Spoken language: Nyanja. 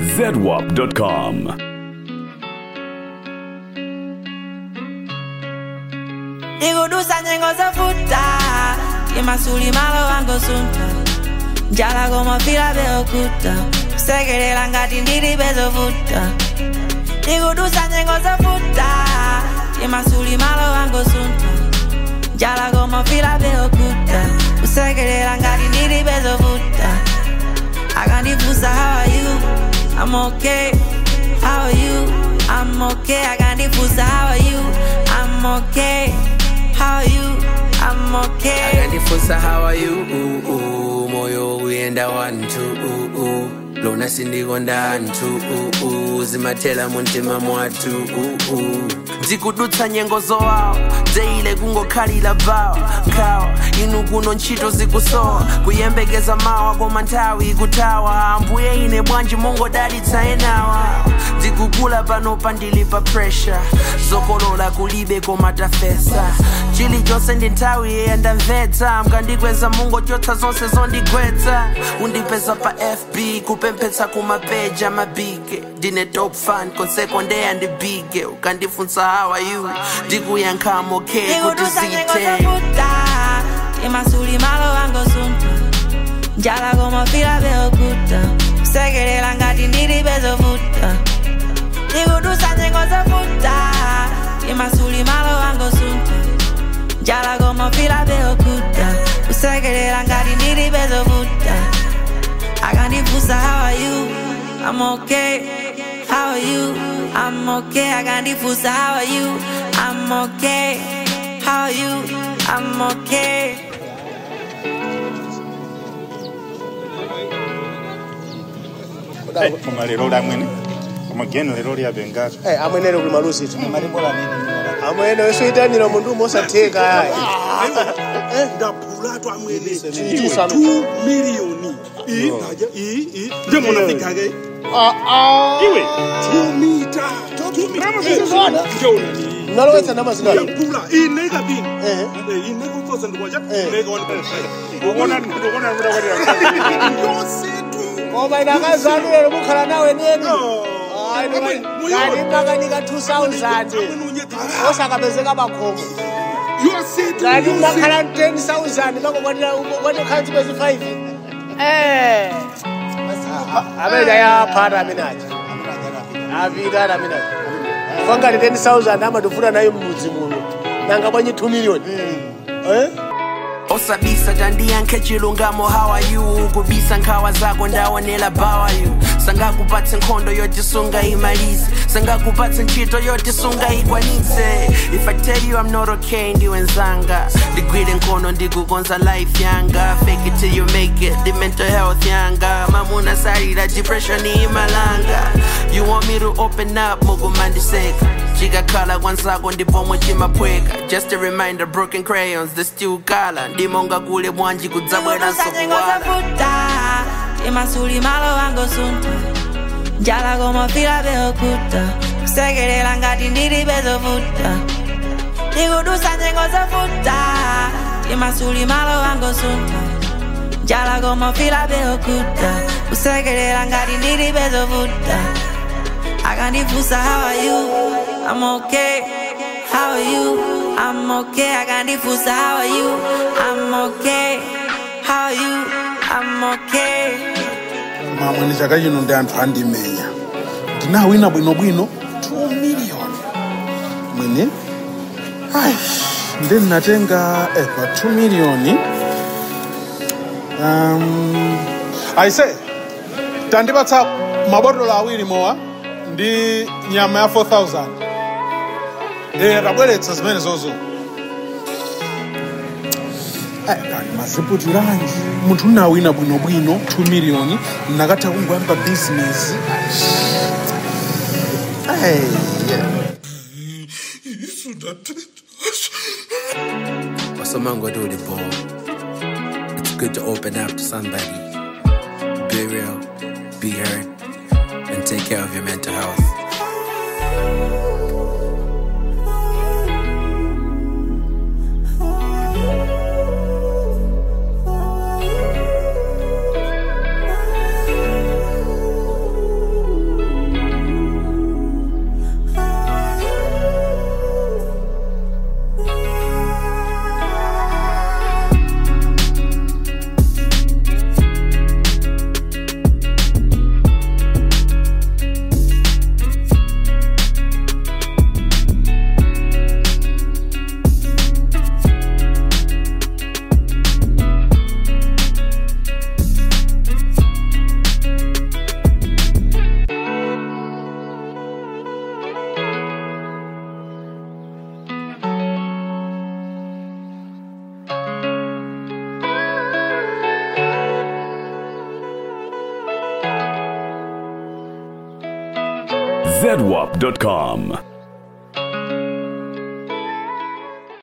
zedwap.com. ikudusa nyengo zofuta imasuli malo wango sunta njala komafila beokuta kusekelela ngati ndili bezovuta ikudusa nyengo zofuta imasuli malo wango sunta njala komafila beokuta kusekelela ngati ndili bezovuta akandifusa how are you i'm okay how are you i'm okay akandifusa how are you i'm okay how are you i'm okay akandifusa how are you uh, uh, moyo uyenda wantu uh, uh. lona sindikonda anthu uh, uh. zimathela muntima mwathu uh, uh. ndikudutsa nyengo zowawa deile kungokhalira bawa nkhawa inu kuno ntchito zikusowa kuyembekeza mawa koma nthawi ikuthawa ambuye ine bwanji mongodalitsa enawa ndikukula pano pandili pa pressure zokolola kulibe koma tafesa chilichonse ndi nthawi yeyandamvetsa mkandikweza mungochotsa zonse zondigwetsa undipeza pa fb kupemphetsa kumapeja mabige ndine top fan konseko ndeyandibige ukandifunsa how are you ndikuyankhamo okay kuti ikudusa nyengo zite zofuta imasuli malo wango sunta njala komafila beokuta kusekelela ngati ndili bezovuta ikudusa nyengo zofuta imasuli malo wango sunta njala komafila beokuta kusekelela ngati ndili bezovuta akandifusa how are you i'm okay how are you i'm okay akandifusa how are you i'm okay how are you i'm okay koma lero lamwene koma geno lero lyabengaso Eh, amwenene kuli malusi tu amwene wesoyitanira mundu mosatheka ndaphulatu amwene Chitisa- 2 miliyoni I- naja, i- i- nje munafika-ke iwe 2 mita nalowetsa namazina yankula ineka bini Eh. ineka umfosa ndikwaja Eh. ineka one yosetu koma ine akazanu lero mukhala nawe neni Amwe- muyiona. kani makanika 2000 osakapezeka makhomo yosetu kani yosetu. makhala 10000 makokwanekhala zipezi 5 eh amene ayaphata amene aja apita amene aja fangati 10000 amatufuna nayo mmudzi muno nanga bwanyi 2 million eh osabisa tandiyankhe chilungamo how are you kubisa nkhawa zako ndaonela bawa you sangakupatse nkhondo yotisunga imalize sangakupatse ntchito yotisunga ikwanitse if i tell you i'm not okay ndiwenzanga ndigwire nkhono ndikukonza life yanga fake it till you make it the mental health yanga mamuna salira depression imalanga you want me to open up mukumandiseka chikakhala kwanzako ndipomwe chimaphweka just a reminder broken crayons the still kala ndimonga kule bwanji kudzabweranso ikudusa nyengo kuwala zofuta imasuli malo wango sunta njala komafila beokuta kusekelela ngati ndili bezovuta ikudusa nyengo zofuta imasuli malo wango sunta njala komafila beokuta kusekelela ngati ndili bezovuta akandifusa how are you i'm okay how are you i'm okay akandifusa how are you i'm okay how are you i'm okay mamwene chaka chino ndi anthu andimenya ndinawina bwinobwino 2 miliyoni mwene ai ndi ndinatenga eh, pa 2 miliyoni um, aise tandipatsa mabotolo awiri mowa ndi nyama ya 4000 eh, tabweretsa zimene zozo maziputiranji munthu unawina bwinobwino 2 miliyoni nakatha kungoyamba bizinesi osomangotuli bo it's good to open up to somebody be real be heard and take care of your mental health zedwap.com.